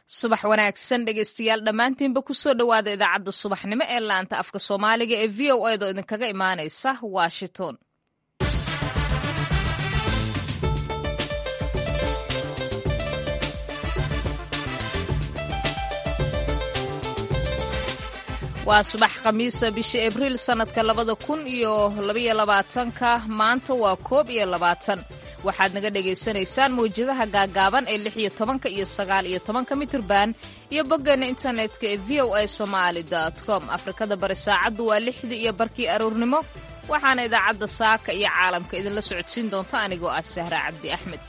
subax wanaagsan dhegeystayaal dhammaantiinba kusoo dhowaada idaacadda subaxnimo ee laanta afka soomaaliga ee v o edo idinkaga imaanaysa washington waa subax khamiisa bisha abriil sannadka labada kun iyo labaiyo labaatanka maanta waa koob iyo labaatan waxaad naga dhagaysanaysaan mawjadaha gaagaaban ee lix iyo tobanka iyo sagaal iyo tobanka mitirban iyo boggeena internetka ee v o a somaali com afrikada bari saacaddu waa lixdii iyo barkii aroornimo waxaana idaacadda saaka iyo caalamka idinla socodsiin doonta anigoo ah sahra cabdi axmed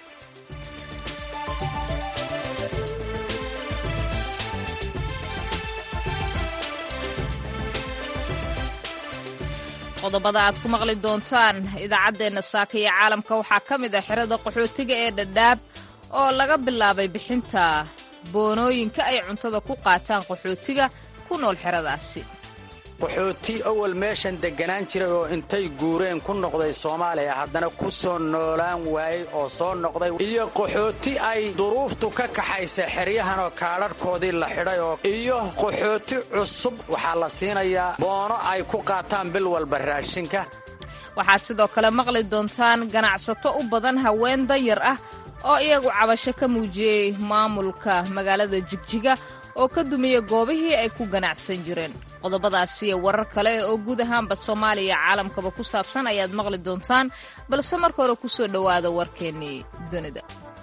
qodobada aad ku maqli doontaan idaacaddeenna saaka iyo caalamka waxaa ka mid ah xerada qaxootiga ee dhadhaab oo laga bilaabay bixinta boonooyinka ay cuntada ku qaataan qaxootiga ku nool xeradaasi qaxooti awal meeshan degganaan jiray oo intay guureen ku noqday soomaaliya haddana ku soo noolaan waayey oo soo noqday iyo qaxooti ay duruuftu ka kaxaysa xeryahanoo kaadharhkoodii la xidhay oo iyo qaxooti cusub waxaa la siinayaa boono ay ku qaataan bil walba raashinka waxaad sidoo kale maqli doontaan ganacsato u badan haween danyar ah oo iyagu cabasho ka muujiyey maamulka magaalada jigjiga oo ka dumiya goobihii ay ku ganacsan jireen qodobadaasi iyo warar kale oo guud ahaanba soomaaliya caalamkaba ku saabsan ayaad maqli doontaan balse marka hore ku soo dhowaada warkeennii dunida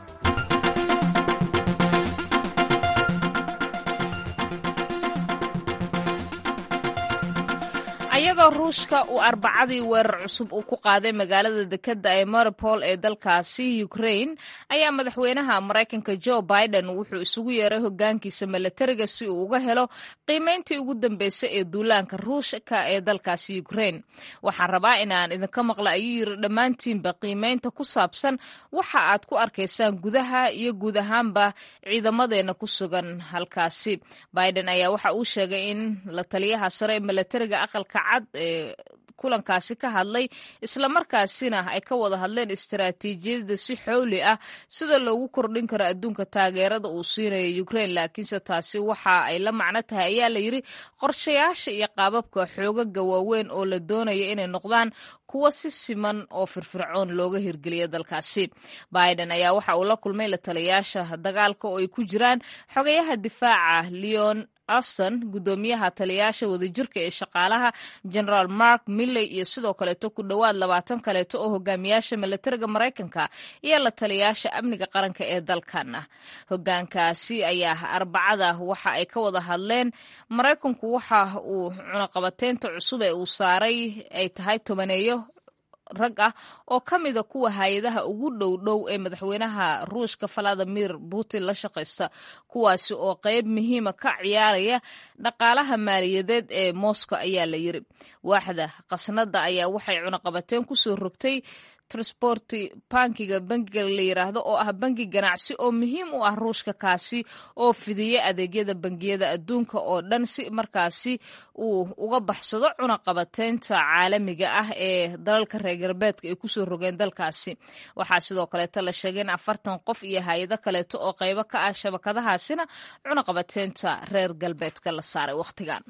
ayadoo ruushka uu arbacadii weerar cusub uu ku qaaday magaalada dekedda ee maripol ee dalkaasi ukrain ayaa madaxweynaha maraykanka jo biden wuxuu isugu yeeray hogaankiisa milatariga si uu uga helo qiimayntii ugu dambeysay ee duulaanka ruushka ee dalkaasi ukrain waxaan rabaa inaan idinka maqla ayuu yiri dhammaantiinba qiimaynta ku saabsan waxa aad ku arkaysaan gudaha iyo guud ahaanba ciidamadeena ku sugan halkaasi biden ayaa waxa uu sheegay in la taliyaha sare ee milatariga aqalka cad ee kulankaasi ka hadlay islamarkaasina ay ka wada hadleen istaraatiijiyadda si xowli ah sida loogu kordhin karo adduunka taageerada uu siinayo ukrain laakiinse taasi waxa ay la macno tahay ayaa la yidri qorshayaasha iyo qaababka xoogaga waaweyn oo la doonaya inay noqdaan kuwa si siman oo firfircoon looga hirgeliya dalkaasi biden ayaa waxa uu la kulmay la taliyaasha dagaalka oo ay ku jiraan xogayaha difaaca leon auston guddoomiyaha taliyaasha wadajirka ee shaqaalaha generaal mark milley iyo sidoo kaleeto ku dhowaad labaatan kaleeto oo hogaamiyaasha milatariga maraykanka iyo la taliyaasha amniga qaranka ee dalkan ah hogaankaasi ayaa arbacada waxa ay ka wada hadleen maraykanku waxa uu cunaqabateynta cusub ee uu saaray ay tahay tobaneeyo rag ah oo ka mida kuwa hay-adaha ugu dhow dhow ee madaxweynaha ruushka valadimir putin la shaqaysta kuwaasi oo qeyb muhiima ka ciyaaraya dhaqaalaha maaliyadeed ee moscow ayaa la yiri waaxda khasnada ayaa waxay cunaqabateen kusoo rogtay transporti bankiga bankiga la yiraahdo oo ah banki ganacsi oo muhiim u ah ruushka kaasi oo fidiya adeegyada bangiyada adduunka oo dhan si markaasi uu uga baxsado cunaqabateynta caalamiga ah ee dalalka reer galbeedka ay kusoo rogeen dalkaasi waxaa sidoo kaleeto la sheegay in afartan qof iyo hay-ado kaleeto oo qaybo ka ah shabakadahaasina cunaqabateynta reer galbeedka la saaray wakhtigan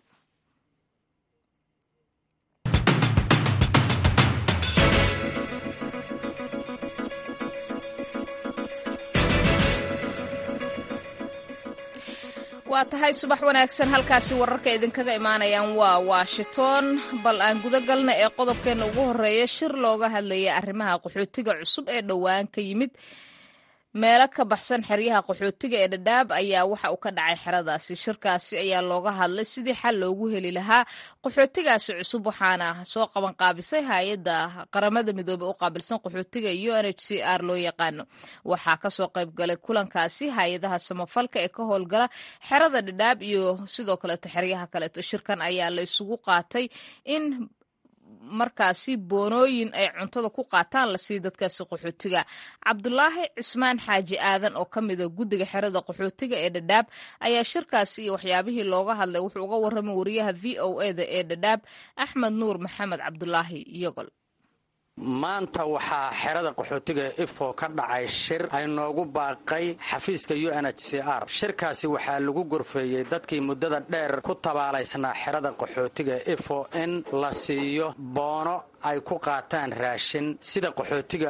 waa tahay subax wanaagsan halkaasi wararka idinkaga imaanayaan waa washington bal aan guda galna ee qodobkeenna ugu horeeya shir looga hadlaya arrimaha qaxootiga cusub ee dhowaan ka yimid meelo ka baxsan xeryaha qaxootiga ee dhadhaab ayaa waxa uu ka dhacay xeradaasi shirkaasi ayaa looga hadlay sidii xal loogu heli lahaa qaxootigaasi cusub waxaana soo qaban qaabisay hay-adda qaramada midoobey u qaabilsan qaxootiga u n h c r loo yaqaano waxaa kasoo qayb galay kulankaasi hay-adaha samafalka ee ka howlgala xerada dhadhaab iyo sidoo kaleeto xeryaha kaleeto shirkan ayaa la isugu qaatay in markaasi boonooyin ay cuntada ku qaataan lasii dadkaasi qaxootiga cabdulaahi cismaan xaaji aadan oo ka mida guddiga xerada qaxootiga ee dhadhaab ayaa shirkaasi iyo waxyaabihii looga hadlay wuxuu uga warramay wariyaha v o eda ee dhadhaab axmed nuur maxamed cabdulaahi yogol maanta waxaa xerada qaxootiga ifo ka dhacay shir ay noogu baaqay xafiiska u n h c r shirkaasi waxaa lagu gorfeeyey dadkii muddada dheer ku tabaalaysnaa xerada qaxootiga ifo in la siiyo boono ay ku qaataan raashin sida qaxootiga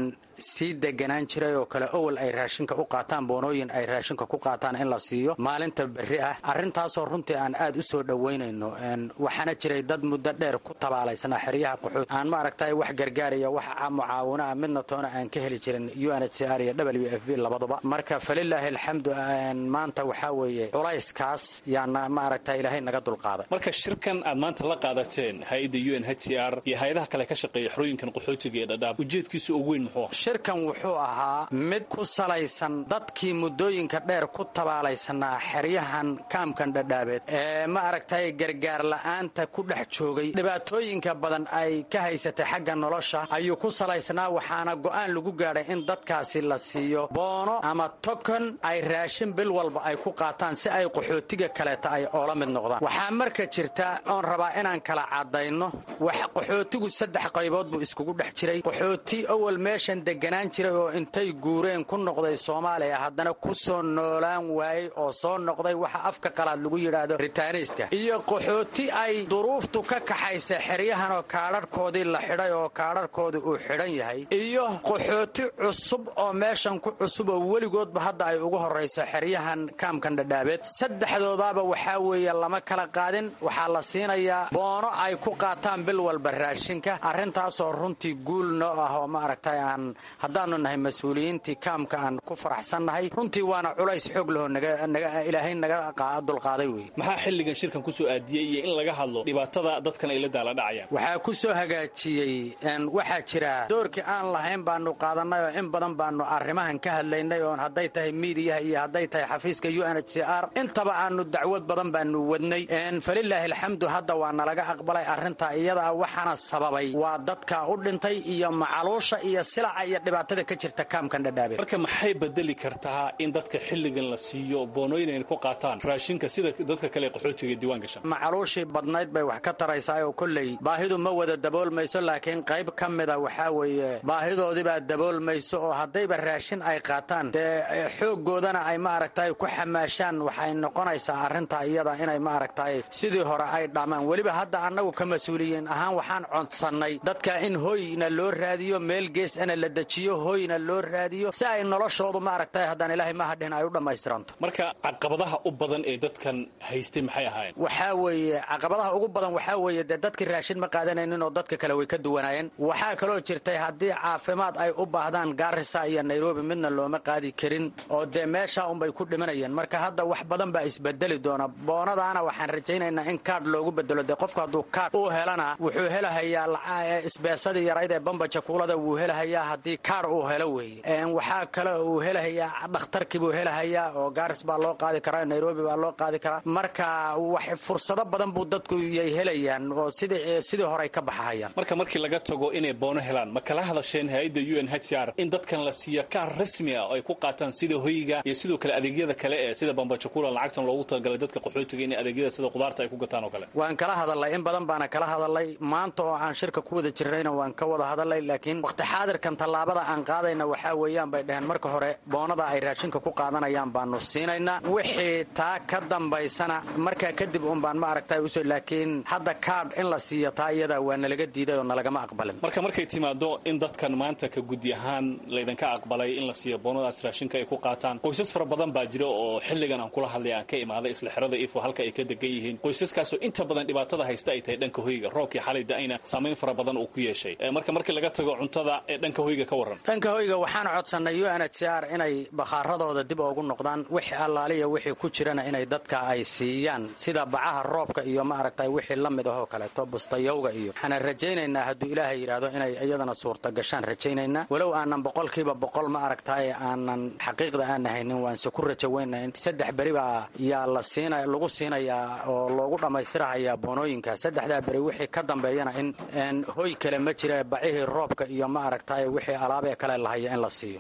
sii deganaan jiray oo kale owel ay raashinka u qaataan boonooyin ay raashinka ku qaataan in la siiyo maalinta berri ah arrintaasoo runtii aan aad u soo dhowaynayno waxaana jiray dad muddo dheer ku tabaalaysnaa xeryaha qaxooti aan ma aragtay wax gargaaraya wax mucaawino ah midna toona aan ka heli jirin u n h c r iyo w f b labaduba marka falilaahi alxamdu maanta waxaa weeye culayskaas yaana ma aragta ilaahay naga dulqaaday marka shirkan aad maanta la qaadateen hay-adda u n h c r iyo hay-adaha kale ka shaqeeya xerooyinkan qaxootiga ee dhadhaab ujeedkiisu ugu weyn muxuu shirkan wuxuu ahaa mid ku salaysan dadkii muddooyinka dheer ku tabaalaysanaa xeryahan kaamkan dhadhaabeed ee ma aragtay gargaar la'aanta ku dhex joogay dhibaatooyinka badan ay ka haysatay xagga nolosha ayuu ku salaysnaa waxaana go'aan lagu gaadhay in dadkaasi la siiyo boono ama tokon ay raashin bil walba ay ku qaataan si ay qaxootiga kaleeta ay oola mid noqdaan waxaa marka jirta oon rabaa inaan kala caddayno wax qaxootigu saddex qaybood buu iskugu dhex jiray qaxooti awal meeshan deganaan jiray oo intay guureen ku noqday soomaaliya haddana ku soo noolaan waayey oo soo noqday waxa afka qalaad lagu yidhaahdo ritaaniiska iyo qaxooti ay duruuftu ka kaxaysa xeryahanoo kaadharhkoodii la xidhay oo kaadharhkoodii uu xidhan yahay iyo qaxooti cusub oo meeshan ku cusub oo weligoodba hadda ay ugu horrayso xeryahan kaamkan dhadhaabeed saddexdoodaaba waxaa weeye lama kala qaadin waxaa la siinayaa boono ay ku qaataan bil walba raashinka arrintaasoo runtii guul noo ah oo ma aragtay aan haddaannu nahay mas-uuliyiintii kaamka aan ku faraxsannahay runtii waana culays xoog lehoo ilaahay naga dulqaaday wey maxaa xilligan shirkan kusoo aadiyey iyo in laga hadlo dhibaatada dadkan ay la daala dhacayaan waxaa ku soo hagaajiyey waxaa jira doorkii aan lahayn baanu qaadannay oo in badan baanu arrimahan ka hadlaynay oon hadday tahay miidiyaha iyo hadday tahay xafiiska u n h c r intaba aanu dacwad badan baanu wadnay falilaahi alxamdu hadda waa nalaga aqbalay arrintaa iyada ah waxaana sababay waa dadka u dhintay iyo macaluusha iyo silaca iyo dhibaatada ka jirta kaamkan dhadhaabe marka maxay bedeli kartaa in dadka xilligan la siiyo boonooyin ay ku qaataan raashinka sida dadka kale qaxootiga diiwaan gashan macaluushii badnayd bay wax ka taraysaa oo kolley baahidu ma wada daboolmayso laakiin qayb ka mida waxaa weeye baahidoodibaa daboolmayso oo haddayba raashin ay qaataan dee xooggoodana ay ma aragtay ku xamaashaan waxay noqonaysaa arrintaa iyada inay ma aragtay sidii hore ay dhammaan weliba hadda annagu ka mas-uuliyiin ahaan waxaan codsannay dadka in hoyna loo raadiyo meel gees ana la dejiyo hoyna loo raadiyo si ay noloshoodu ma aragtay haddaan ilaahay mahadhin ay u dhammaystiranto marka caqabadaha u badan ee dadkan haystay maxay ahaayeen waxaa weeye caqabadaha ugu badan waxaa weeye dee dadkii raashin ma qaadanaynin oo dadka kale way ka duwanaayeen waxaa kaloo jirtay haddii caafimaad ay u baahdaan gaarisa iyo nairobi midna looma qaadi karin oo dee meeshaa unbay ku dhimanayeen marka hadda wax badan baa isbedeli doona boonadaana waxaan rajaynaynaa in kaadh loogu bedelo dee qofku hadduu kaadh uu helana wuxuu helahayaa isbeesadii yarayd ee bambaja kuulada wuu helahayaa haddii kaadh uu helo weeye waxaa kale uu helahayaa dhakhtarkii buu helahayaa oo gaaris baa loo qaadi karaa nairobi baa loo qaadi karaa marka wax fursado badan buu dadku yay helayaan oo sidii sidii horey ka baxahayaan marka markii laga tago inay boono helaan ma kala hadasheen hay-adda u n h c r in dadkan la siiyo kaar rasmi ah oo ay ku qaataan sida hoyga iyo sidoo kale adeegyada kale ee sida bambajakuula lacagtan loogu talagalay dadka qaxootiga inay adeegyada sida qudaarta ay ku gataan oo kale waan kala hadalnay in badan baana kala hadalnay maanta oo aan shirka ku wada jirnayna waan ka wada hadalnay laakiin wakhti xaadirkan tallaabada aan qaadayna waxaa weeyaan bay dhaheen marka hore boonada ay raashinka ku qaadanayaan baanu siinaynaa wixii taa ka dambaysana markaa kadib un baan ma aragtay usoo laakiin hadda kaadh in la siiyo taa iyada waa nalaga diiday oo nalagama aqbalin marka markay timaado in dadkan maanta ka gudi ahaan laydinka aqbalay in la siiyo boonadaas raashinka ay ku qaataan qoysas fara badan baa jira oo xilligan aan kula hadlay aan ka imaaday isla xerada ifo halka ay ka degan yihiin qoysaskaasoo inta badan dhibaatada haysta ay tahay dhanka hoyga roobkii xalay da-ayna saamayn fara badan uu ku yeeshay marka markii laga tago cuntada ee dhanka hoyga ka warran dhanka hoyga waxaan codsannay u n h c r inay bakhaaradooda dib ugu noqdaan wixii allaaliya wixii ku jirana inay dadka ay siiyaan sida bacaha roobka iyo ma aragtay wixii la mid ahoo kaleeto bustayowga iyo waxaana rajaynaynaa hadduu ilaahay yidhaahdo inay iyadana suurta gashaan rajaynaynaa walow aanan boqolkiiba boqol ma aragtay aanan xaqiiqda aan haynin waanse ku rajaweyna in saddex beri baa yaa la siina lagu siinayaa oo loogu dhammaystirahayaa boonooyinka saddexdaa beri wixii ka dambeeyana in hoy kale ma jira bacihii roobka iyo ma aragtay wixii alaabee kale lahaya in la siiyo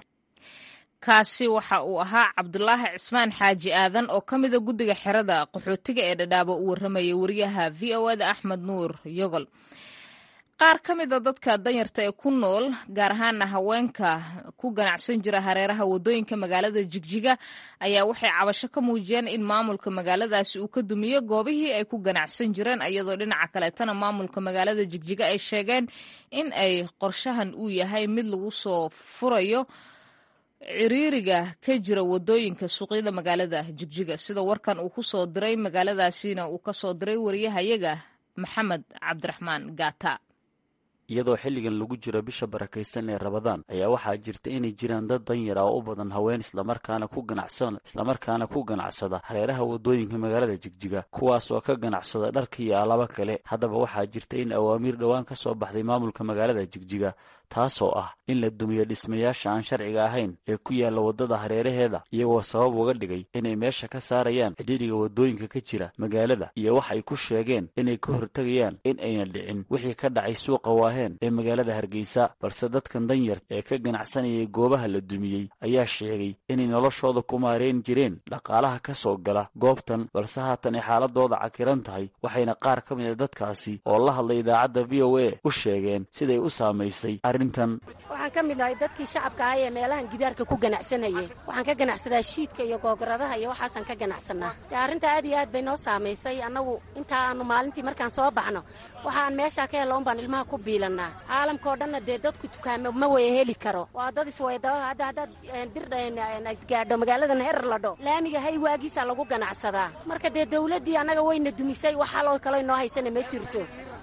kaasi waxa uu ahaa cabdulaahi cismaan xaaji aadan oo ka mida guddiga xerada qaxootiga ee dhadhaabo u warramayay wariyaha v o eda axmed nuur yogol qaar ka mid a dadka danyarta ee ku nool gaar ahaana haweenka ku ganacsan jira hareeraha wadooyinka magaalada jigjiga ayaa waxay cabasho ka muujiyeen in maamulka magaaladaasi uu ka dumiyo goobihii ay ku ganacsan jireen iyadoo dhinaca kaleetana maamulka magaalada jigjiga ay sheegeen in ay qorshahan uu yahay mid lagu soo furayo ciriiriga ka jira wadooyinka suuqyada magaalada jigjiga sida warkan uu ku soo diray magaaladaasina uu ka soo diray wariyahayaga maxamed cabdiraxmaan gaata iyadoo xilligan lagu jiro bisha barakaysan ee rabadaan ayaa waxaa jirta inay jiraan dad danyar ah oo u badan haween islamarkaana ku ganacsan islamarkaana ku ganacsada hareeraha wadooyinka magaalada jigjiga kuwaas oo ka ganacsada dharka iyo alaba kale haddaba waxaa jirta in awaamiir dhowaan ka soo baxday maamulka magaalada jigjiga taasoo ah in la dumiyo dhismayaasha aan sharciga ahayn ee ku yaalla waddada hareeraheeda iyagoo sabab uga dhigay inay meesha ka saarayaan cidhiidhiga waddooyinka ka jira magaalada iyo wax ay ku sheegeen inay ka hortegayaan in ayna dhicin wixii ka dhacay suuqa waaheen ee magaalada hargeysa balse dadkan danyar ee ka ganacsanayay goobaha la dumiyey ayaa sheegay inay noloshooda ku maareyn jireen dhaqaalaha ka soo gala goobtan balse haatan ay xaaladooda cakiran tahay waxayna qaar ka mid a dadkaasi oo la hadlay idaacadda v o a u sheegeen siday u saamaysay waxaan ka mid nahay dadkii shacabka ahaa ee meelahan gidaarka ku ganacsanayay waxaan ka ganacsadaa shiidka iyo googoradaha iyo waxaasaan ka ganacsanaa dee arrinta aad iyo aad bay noo saamaysay annagu inta aanu maalintii markaan soo baxno waxaan meeshaa ka hella un baan ilmaha ku biilannaa caalamkao dhanna dee dadku tukaamo ma waya heli karo waa dad iswayda hadda haddaad dir gaadho magaaladan herar ladho laamiga hay waagiisaa lagu ganacsadaa marka dee dawladdii annaga wayna dumisay wax haloo kaloo noo haysana ma jirto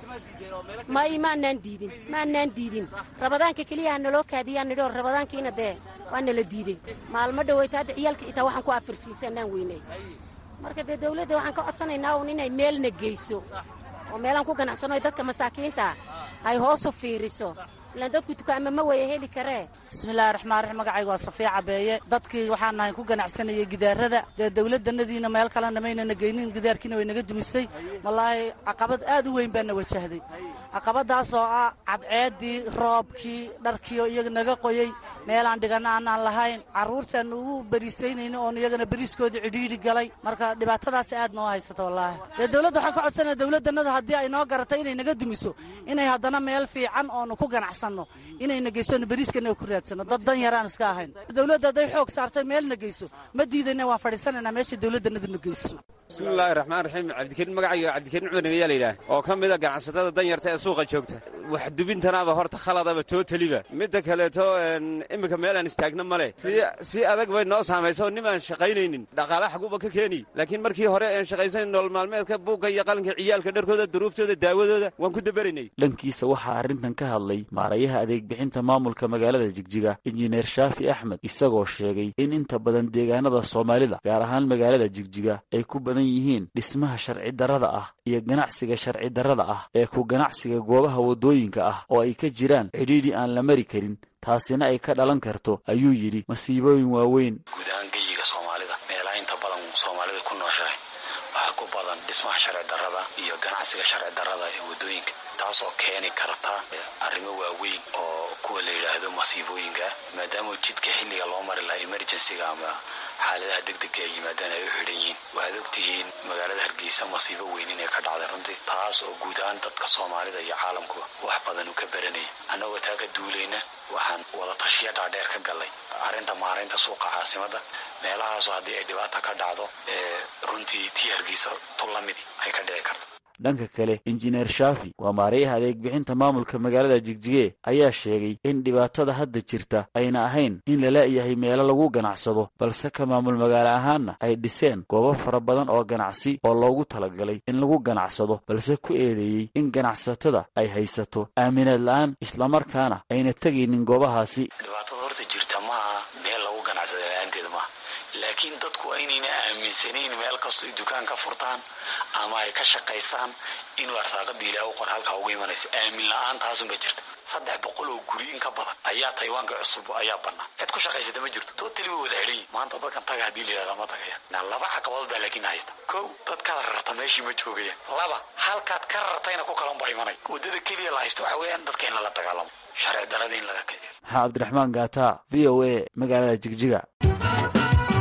may maanaan diidin maanaan diidin rabadaanka keliyaha naloo kaadiyaan nidhoo rabadaankiina dee waa nala diiday maalmo dhaweyta hadda ciyaalka itaa waxaan ku afirsiisanaan weynay marka dee dawladda waxaan ka codsanaynaa un inay meelna geyso oo meelaan ku ganacsano dadka masaakiinta ay hoosu fiiriso ilaan dadku dukaama ma waya heli karee bismillahi raxmaan raxiim magacayga waa safiya cabeeye dadkii waxaan nahay ku ganacsanayay gidaarada dee dawladdanadiina meel kalena maynana geynin gidaarkiina way naga dumisay wallaahi caqabad aad u weyn baana wajahday caqabadaas oo ah cadceeddii roobkii dharkiioo iyaga naga qoyey meelaan dhiganna aanaan lahayn carruurtaan ugu beriisaynayna oon iyagana beriiskoodii cidhiidhi galay marka dhibaatadaas aad noo haysata wallaahi dee dawladda waxaan ka codsanaya dawladdannadu haddii ay noo garato inay naga dumiso inay haddana meel fiican oonu ku ganacsanno inayna geysono beriiskana ku raadsano dad dan yaraan iska ahayn dawladda hadday xoog saartay meelna geyso ma diidayna waan fadhiisanaynaa meesha dawladdanaduna geyso bismillaahi raxmaan raxiim cabdikariin magacayga cabdikariin cumar nagayaa layidhaah oo ka mida ganacsatada danyarta ee suuqa joogta wax dubintanaaba horta khaladaba tootaliba midda kaleeto iminka meelaan istaagna male si adag bay noo saamaysa oo nim aan shaqaynaynin dhaqaala xaguba ka keeni laakiin markii hore aan shaqaysayn nolol maalmeedka buugga iyo qalinka ciyaalka dharkooda duruuftooda daawadooda waan ku daberaynay dhankiisa waxaa arrintan ka hadlay maarayaha adeeg bixinta maamulka magaalada jigjiga injineer shaafi axmed isagoo sheegay in inta badan deegaanada soomaalida gaar ahaan magaalada jigjiga ay ku badan yihiin dhismaha sharci darrada ah iyo ganacsiga sharci darrada ah ee ku ganacsiga goobaha waddooyinka ah oo ay ka jiraan cidhiidhi aan la mari karin taasina ay ka dhalan karto ayuu yidhi masiibooyin waaweyn guud ahaan geyiga soomaalida meelaha inta badan soomaalida ku nooshahay waxaa ku badan dhismaha sharci darrada iyo ganacsiga sharci darrada ee waddooyinka taasoo keeni karta arrimo waaweyn oo kuwa la yidhaahdo masiibooyinka maadaama jidka xilliga loo mari lahaa emergencyga ama xaaladaha degdega ay yimaadaan ay u xidhan yihiin waxaad ogtihiin magaalada hargeysa masiibo weyn inay ka dhacday runtii taas oo guud ahaan dadka soomaalida iyo caalamkuba wax badan uu ka baranaya annagoo taa ka duulayna waxaan wada tashiya dhaadheer ka gallay arrinta maaraynta suuqa caasimadda meelahaasoo haddii ay dhibaata ka dhacdo ee runtii tii hargeysa tu lamidi ay ka dhici karto dhanka kale injineer shaafi waa maarayaha adeeg bixinta maamulka magaalada jigjige ayaa sheegay in dhibaatada hadda jirta ayna ahayn in la la'yahay meelo lagu ganacsado balse ka maamul magaalo ahaanna ay dhiseen goobo fara badan oo ganacsi oo loogu talagalay in lagu ganacsado balse ku eedeeyey in ganacsatada ay haysato aaminaad la'aan islamarkaana ayna tegaynin goobahaasi dhibaatada horta jirta maaha meel lagu ganacsada la-aanteeda maaha laakiin dadku aynayna aaminsanayn meel kastoo ay dukaan ka furtaan ama ay ka shaqaysaan inuu arsaaqada ilaah u qor halkaa uga imanaysa aamin la-aantaasunba jirta saddex boqol oo guri in ka badan ayaa taywaanka cusub ayaa bannaan cid ku shaqaysata ma jirto tootali way wada xidhan yihin maanta dadkan taga haddii la yidhahda ma tagayaan laba caqabadood baa laakiin haysta kow dadkaad rarta meeshii ma joogayaan laba halkaad ka rartayna ku kalan baa imanay waddada keliya la haysto waxa weeyaan dadka in lala dagaalamo sharci darada in laga kadiyo maxaa cabdiraxmaan gaata v o a magaalada jigjiga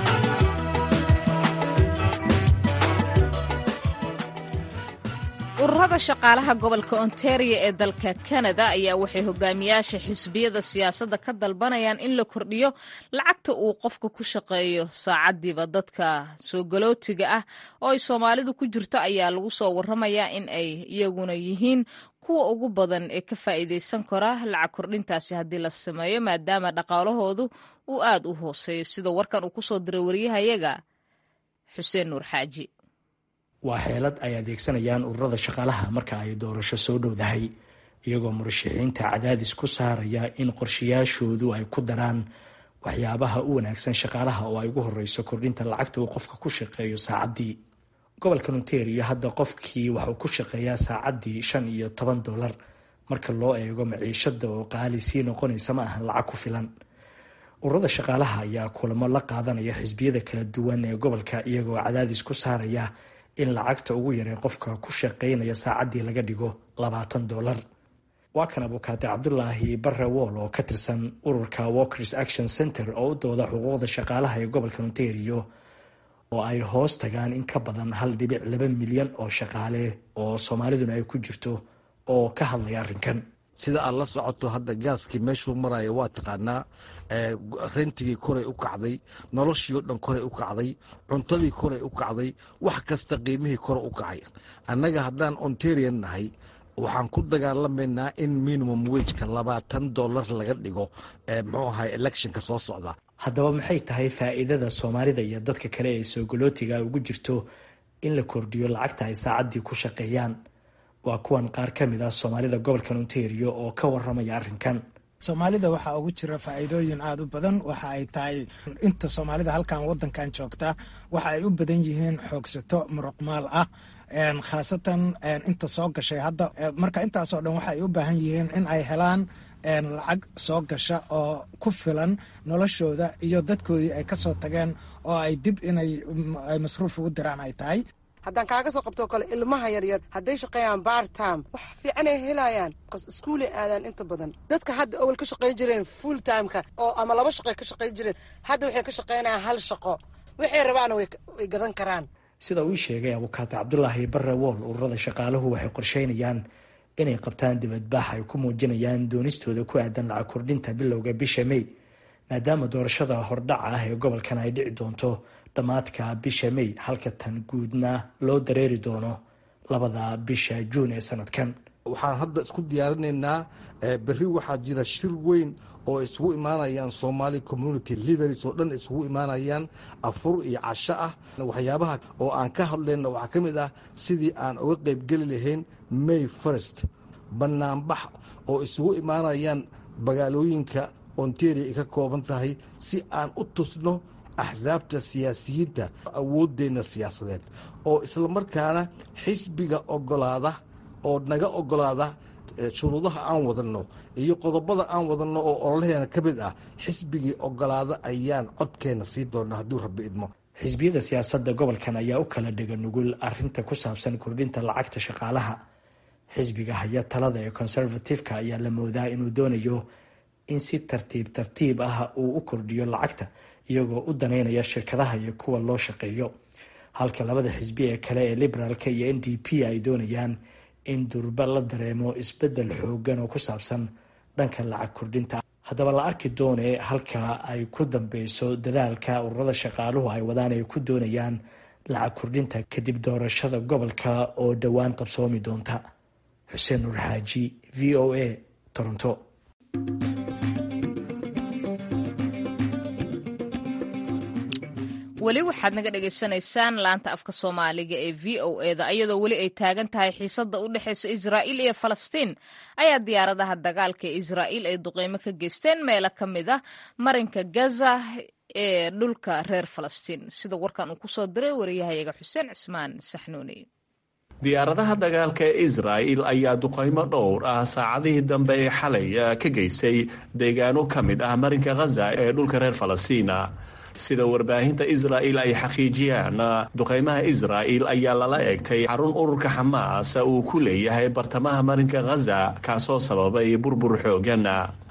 ururada ururada shaqaalaha gobolka ontario ee dalka kanada ayaa waxay hogaamiyaasha xisbiyada siyaasadda ka dalbanayaan in la kordhiyo lacagta uu qofka ku shaqeeyo saacadiiba dadka soo galootiga ah oo ay soomaalidu ku jirto ayaa lagu soo waramayaa in ay iyaguna yihiin kuwa ugu badan ee ka faa'iidaysan kara lacag kordhintaasi haddii la sameeyo maadaama dhaqaalahoodu uu aad u hooseeyo sida warkan uu kusoo diray waryahayaga xuseen nuur xaaji waa xeelad ay adeegsanayaan ururada shaqaalaha marka ay doorasho soo dhowdahay iyagoo murashaxiinta cadaadis ku saaraya in qorshayaashoodu ay ku daraan waxyaabaha u wanaagsan shaqaalaha oo ay ugu horeyso kordhinta lacagta uu qofka ku shaqeeyo saacaddii gobolka ontario hadda qofkii waxuu ku shaqeeyaa saacaddii shan iyo toban dollar marka loo eego maciishada oo qaali sii noqonaysa ma ahan lacag ku filan ururada shaqaalaha ayaa kulamo la qaadanaya xisbiyada kala duwan ee gobolka iyagoo cadaadis ku saaraya in lacagta ugu yaree qofka ku shaqeynaya saacaddii laga dhigo labaatan dollar waa kan abukaate cabdulaahi barre wool oo ka tirsan ururka walkers action center oo u dooda xuquuqda shaqaalaha ee gobolka ontario oo ay hoos tagaan in ka badan hal dhibic laba milyan oo shaqaale oo soomaaliduna ay ku jirto oo ka hadlaya arrinkan sida aad la socoto hadda gaaskii meeshuu maraya waa taqaanaa rentigii koray u kacday noloshii o dhan koray u kacday cuntadii koray u kacday wax kasta qiimihii kore u kacay annaga haddaan ontarian nahay waxaan ku dagaalamaynaa in minimum wejka labaatan dollar laga dhigo muxuu ahay electionka soo socda haddaba maxay tahay faa'iidada soomaalida iyo dadka kale ee soogolootiga ugu jirto in la kordhiyo lacagta ay saacaddii ku shaqeeyaan waa kuwan qaar ka mid ah soomaalida gobolkan ontario oo ka waramaya arrinkan soomaalida waxaa ugu jira faa'iidooyin aada u badan waxa ay tahay inta soomaalida halkan wadankan joogta waxa ay u badan yihiin xoogsato muruqmaal ah khaasatan inta soo gashay hadda marka intaasoo dhan waxa ay u baahan yihiin in ay helaan lacag soo gasha oo ku filan noloshooda iyo dadkoodii ay kasoo tageen oo ay dib inay masruuf ugu diraan ay tahay haddaan kaaga soo qabtoo kale ilmaha yaryar hadday shaqeeyaan bartime wax fiicanay helayaan bcause iskuulay aadaan inta badan dadka hadda awal ka shaqayn jireen full timeka oo ama laba shaqo ka shaqayn jireen hadda waxay ka shaqaynayaan hal shaqo waxay rabaana way gadan karaan sida uu sheegay abukaate cabdulaahi barre wool ururada shaqaaluhu waxay qorsheynayaan inay qabtaan dibadbaax ay ku muujinayaan doonistooda ku aadan lacag kordhinta bilowga bisha may maadaama doorashada hordhaca ah ee gobolkan ay dhici doonto dhammaadka bisha may halka tan guudna loo dareeri doono labada bisha juun ee sanadkan waxaan hadda isku diyaarinaynaa berri waxaa jira shir weyn oo isugu imaanayaan somaali community leaders oo dhan isugu imaanayaan afur iyo casho ah waxyaabaha oo aan ka hadlayna waxaa ka mid ah sidii aan uga qaybgeli lahayn may first banaanbax oo isugu imaanayaan magaalooyinka ontario ay ka kooban tahay si aan u tusno axsaabta siyaasiyiinta awooddeenna siyaasadeed oo islamarkaana xisbiga ogolaada oo naga ogolaada shuruudaha aan wadanno iyo qodobada aan wadanno oo ololaheena ka mid ah xisbigii ogolaada ayaan codkeenna sii doonaa hadduu rabbi idmo xisbiyada siyaasadda gobolkan ayaa u kala dhega nugul arinta ku saabsan kordhinta lacagta shaqaalaha xisbiga haya talada ee conservative-ka ayaa la moodaa inuu doonayo in si tartiib tartiib ah uu u kordhiyo lacagta iyagoo u daneynaya shirkadaha iyo kuwa loo shaqeeyo halka labada xisbi ee kale ee liberaalka iyo n d p ay doonayaan in durba la dareemo isbedel xoogan oo ku saabsan dhanka lacag kordhinta haddaba la arki doone halka ay ku dambeyso dadaalka ururada shaqaaluhu ay wadaan ay ku doonayaan lacag kordhinta kadib doorashada gobolka oo dhowaan qabsoomi doonta xuseen nuur xaaji v o a toronto weli waxaad naga dhagaysanaysaan laanta afka soomaaliga ee v o eda iyadoo weli ay taagan tahay xiisada u dhexeysa israa'iil iyo falastiin ayaa diyaaradaha dagaalka ee israa'iil ay duqeymo ka geysteen meelo ka mid ah marinka gaza ee dhulka reer falastiin sida warkan uu kusoo diray wariyahayaga xuseen cismaan saxnuuni diyaaradaha dagaalka ee israa'il ayaa duqaymo dhowr ah saacadihii dambe ee xalay ka geysay deegaano ka mid ah marinka khaza ee dhulka reer falastina sida warbaahinta israa'il ay xaqiijiyaan duqaymaha israa'il ayaa lala eegtay xarun ururka xamaas uu ku leeyahay bartamaha marinka khaza kaasoo sababay burbur xoogan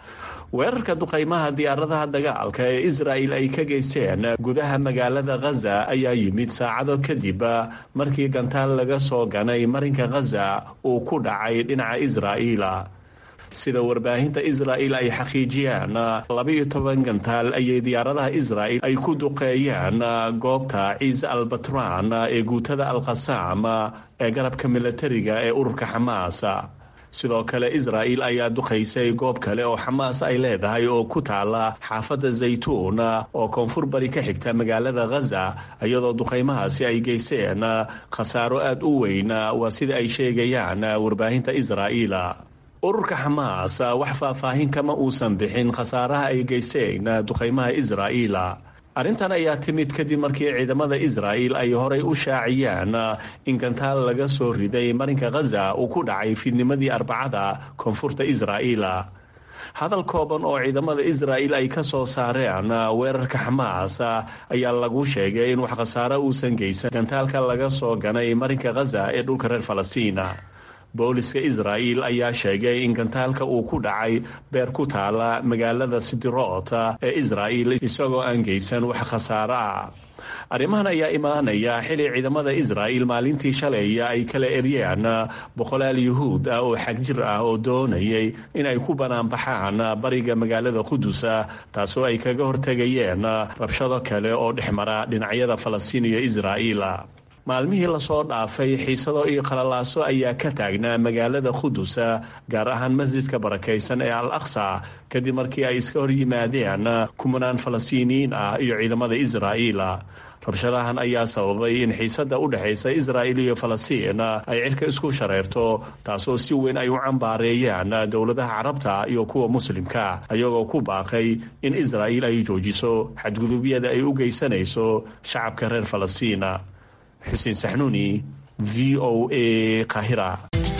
weerarka duqaymaha diyaaradaha dagaalka ee israa'il ay ka geysteen gudaha magaalada khaza ayaa yimid saacado kadib markii gantaal laga soo ganay marinka khaza uu ku dhacay dhinaca israa'iila sida warbaahinta israa'il ay xaqiijiyaan labaiyo toban gantaal ayay diyaaradaha israa'il ay ku duqeeyaan goobta ciise albatran ee guutada alkhasaam ee garabka milatariga ee ururka xamaas sidoo kale israa'il ayaa duqaysay goob kale oo xamaas ay leedahay oo ku taala xaafadda zaytuun oo koonfur bari ka xigta magaalada khaza iyadoo duqaymahaasi ay geyseen khasaaro aad u weyn waa sida ay sheegayaan warbaahinta israa'iil ururka xamaas wax faahfaahin kama uusan bixin khasaaraha ay geyseen duqaymaha israa'iil arrintan ayaa timid kadib markii ciidamada israa'il ay horay u shaaciyeen in gantaal laga soo riday marinka khaza uu ku dhacay fiidnimadii arbacada koonfurta israa'iil hadal kooban oo ciidamada israa'il ay ka soo saareen weerarka xamaas ayaa lagu sheegay in wax khasaaro uusan geysan gantaalka laga soo ganay marinka khaza ee dhulka reer falastiin booliska israa'il ayaa sheegay in gantaalka uu ku dhacay beer ku taala magaalada sidirot ee israa'il isagoo aan geysan wax khasaaro ah arrimahan ayaa imaanaya xili ciidamada israa'il maalintii shalay ay kala eryeen boqolaal yuhuud ah oo xagjir ah oo doonayay in ay ku banaanbaxaan bariga magaalada qudus taasoo ay kaga hortegayeen rabshado kale oo dhexmara dhinacyada falastiin iyo israa'iil maalmihii lasoo dhaafay xiisado iyo qalalaaso ayaa ka taagnaa magaalada qudus gaar ahaan masjidka barakaysan ee al aqsa kadib markii ay iska hor yimaadeen kumanaan falastiiniyiin ah iyo ciidamada israa'iil rabshadahan ayaa sababay in xiisada u dhexaysa israa'il iyo falastiin ay cirka isku shareerto taasoo si weyn ay u cambaareeyaan dowladaha carabta iyo kuwa muslimka ayagoo ku baaqay in israa'iil ay joojiso xadgudubyada ay u geysanayso shacabka reer falastiin xuseen saxnuuni v o a kahira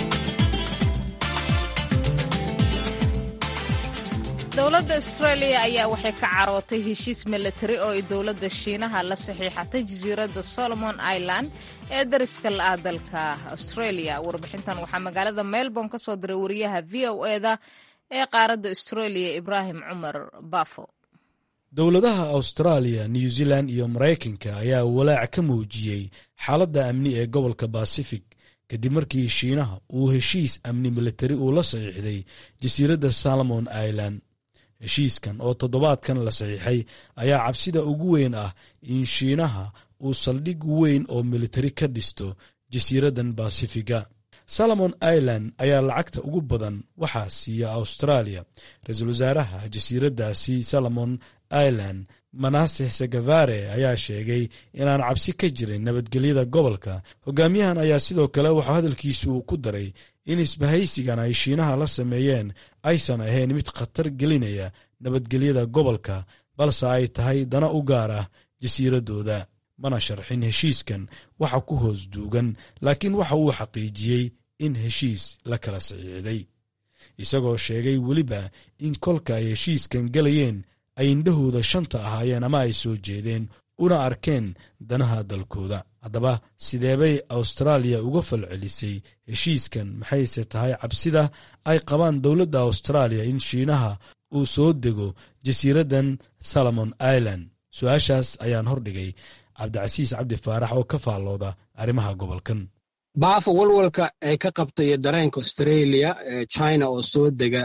dowladda australia ayaa waxay ka carootay heshiis milatari oo ay dowladda shiinaha la saxiixatay jasiiradda solomon island ee dariska la-ah dalka australia warbixintan waxaa magaalada melbourne ka soo diray wariyaha v o eda ee qaaradda australia ibraahim cumar bafo dowladaha austraaliya new zealand iyo maraykanka ayaa walaac ka muujiyey xaaladda amni ee gobolka basifig kadib markii shiinaha uu heshiis amni militari uu la saxiixday jasiiradda salomon island heshiiskan oo toddobaadkan la saxiixay ayaa cabsida ugu weyn ah in shiinaha uu saldhig weyn oo militari ka dhisto jasiiraddan basifiga salomon island ayaa lacagta ugu badan waxaa siiya australia ra-iisul wasaaraha jasiiraddaasi salomon island manaseh segavare ayaa sheegay inaan cabsi ka jirin nabadgelyada gobolka hogaamiyahan ayaa sidoo kale waxaa hadalkiisu uu ku daray in isbahaysigan ay shiinaha la sameeyeen aysan ahayn mid khatar gelinaya nabadgelyada gobolka balse ay tahay dana u gaar ah jasiiradooda mana sharxin heshiiskan waxa ku hoos duugan laakiin waxa uu xaqiijiyey in heshiis la kala saxiixday isagoo sheegay weliba in kolka ay heshiiskan galayeen ay indhahooda shanta ahaayeen ama ay soo jeedeen una arkeen danaha dalkooda haddaba sideebay austraaliya uga falcelisay heshiiskan maxayse tahay cabsida ay qabaan dowladda austraaliya in shiinaha uu soo dego jasiiraddan salomon island su-aashaas ayaan hordhigay cabdicasiis cabdi faarax oo ka faallooda arrimaha gobolkan baafo walwalka ay ka qabtay dareenka australia china oo soo dega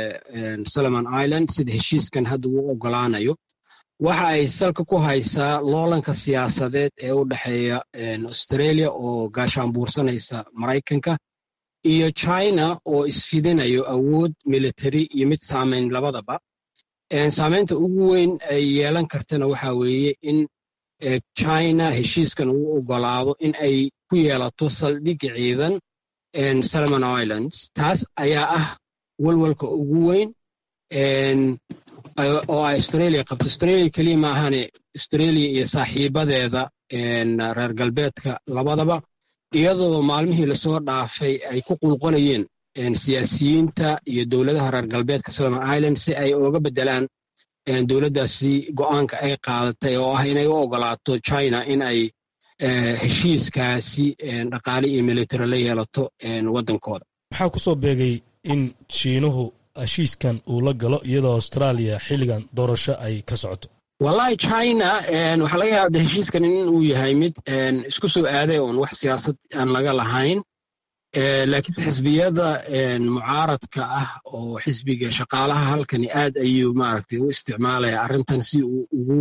solomon island sida heshiiskan hadda uu ogolaanayo waxa ay salka ku haysaa loolanka siyaasadeed ee u dhexeeya australia oo gaashaanbuursanaysa maraykanka iyo china oo isfidinayo awood military iyo mid saamayn labadaba saamaynta ugu weyn ay yeelan kartana waxa weeye in china heshiiskan uu ogolaado in ay ku yeelato saldhig ciidan solomon islands taas ayaa ah walwalka ugu weyn oo ay australia qabto australia keliya maahane australia iyo saaxiibadeeda reer galbeedka labadaba iyadoo maalmihii lasoo dhaafay ay ku qulqolayeen siyaasiyiinta iyo dowladaha reer galbeedka solomon island si ay uga beddelaan dowladdaasi go'aanka ay qaadatay oo ah inay u ogolaato china in ay heshiiskaasi dhaqaale iyo military la yeelato waddankooda maxaa ku soo beegay in shiinuhu heshiiskan uu la galo iyadoo austraaliya xilligan doorasho ay ka socoto wallahi china waxaa laga yaaba heshiiskan in uu yahay mid isku soo aaday oon wax siyaasad aan laga lahayn laakiin xisbiyada mucaaradka ah oo xisbiga shaqaalaha halkani aad ayuu maaragtay u isticmaalaya arrintan si uu ugu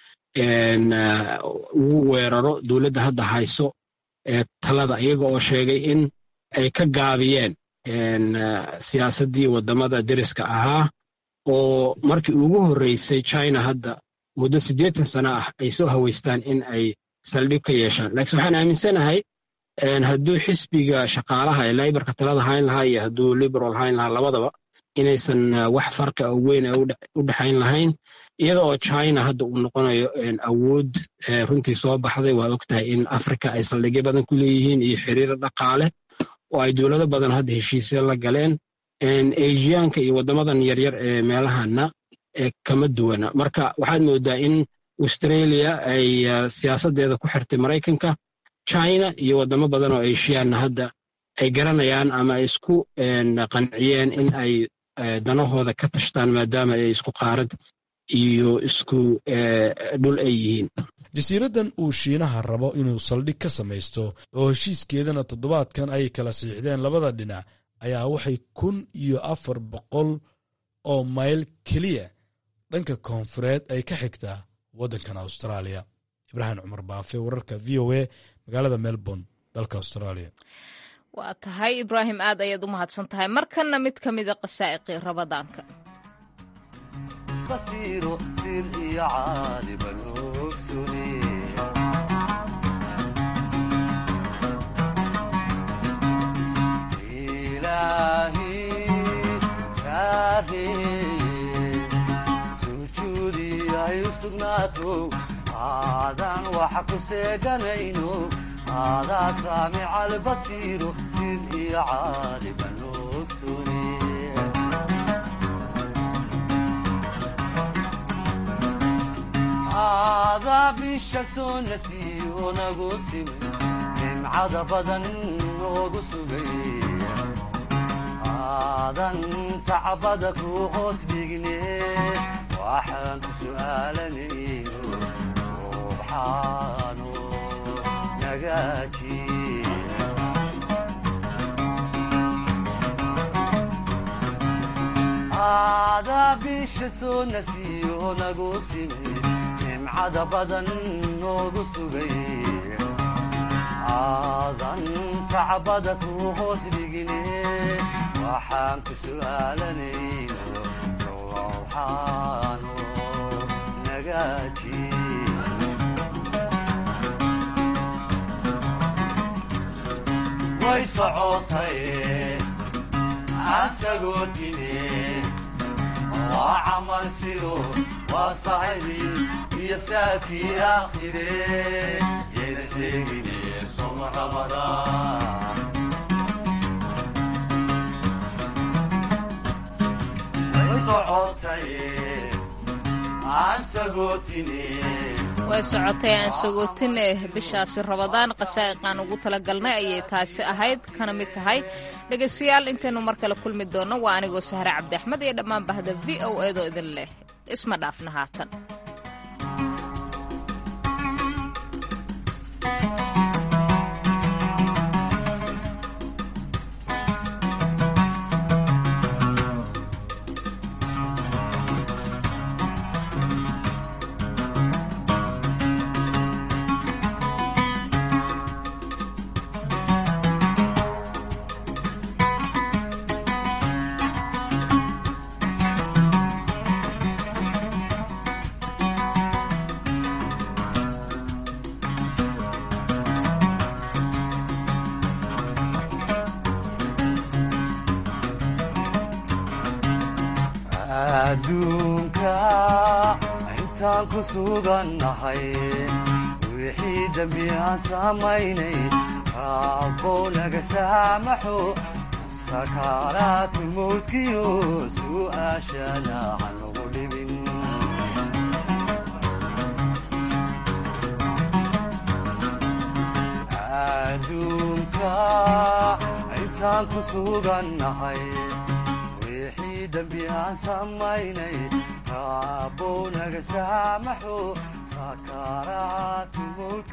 ugu weeraro dowladda hadda hayso talada iyaga oo sheegay in ay ka gaabiyeen siyaasaddii waddamada deriska ahaa oo markii ugu horreysay china hadda muddo siddeetan sano ah ay soo haweystaan in ay saldhig ka yeeshaan laakiin waxaan aaminsanahay hadduu xisbiga shaqaalaha ee laybarka talada hayn lahaa iyo hadduu liberal hayn lahaa labadaba inaysan wax farqa oo weyn u dhexayn lahayn iyada oo china hadda uu noqonayo awood runtii soo baxday waa ogtahay in africa ay saldhigyo badan ku leeyihiin iyo xiriir dhaqaale oo ay dowlado badan hadda heshiisya la galeen asiyaanka iyo waddamadan yaryar ee meelahana kama duwana marka waxaad moodaa in australia ay siyaasaddeeda ku xirtay maraykanka china iyo waddamo badan oo asiyaanna hadda ay garanayaan ama ay isku qanciyeen in ay danahooda ka tashtaan maadaama ay isku qaarad iyo isku dhul ay yihiin jasiiraddan uu shiinaha rabo inuu saldhig ka samaysto oo heshiiskeedana toddobaadkan ay kala siixdeen labada dhinac ayaa waxay kun iyo afar boqol oo mayl keliya dhanka koonfureed ay ka xigtaa waddankan austraaliya ibraahim cumar baafe wararka v o a magaalada melbourne dalka australia waa tahay ibraahim aad ayaad u mahadsan tahay markanna mid ka mida qasaa'iqii rabadaanka aadan waxa ku seeganayno aadaa saamica albasiiro sid iyo caaliban ogsune aadaa bisha soo nasiiyo nagu simin nimcada badan noogu sugay aadan sacbada ku hoos dhigne waxaan ku su'aalanayno subxaano nagaaji aadaa bisha soo nasiiyo nagu simi nimcada badan noogu sugay aadan sacbada ku hoos dhigine waxaan ku su'aalanayno subxaano nagaaji way socotay asagoo dine waa camal sido waa saxibi iyo saafii aakhire yayna sheegine soma ramadaan way socotay asagoo dine way socotay aan sagootinne bishaasi rabadaan qasaa'iqaan ugu talagalnay ayay taasi ahayd kana mid tahay dhegaystayaal intaynu mar kale kulmi doonno waa anigoo sahre cabdi axmed iyo dhammaan bahda v o eedoo idin leh isma dhaafna haatan adduunka intaan ku sugannahay wixii dembi aan samaynay raabbow naga saamaxo sakaaraatu mawdkiyo su'aashana hanugu dhibin adduunka intaan ku sugannahay wixii dembi aan samaynay rabow naga saamaxo saakaaraatu mulk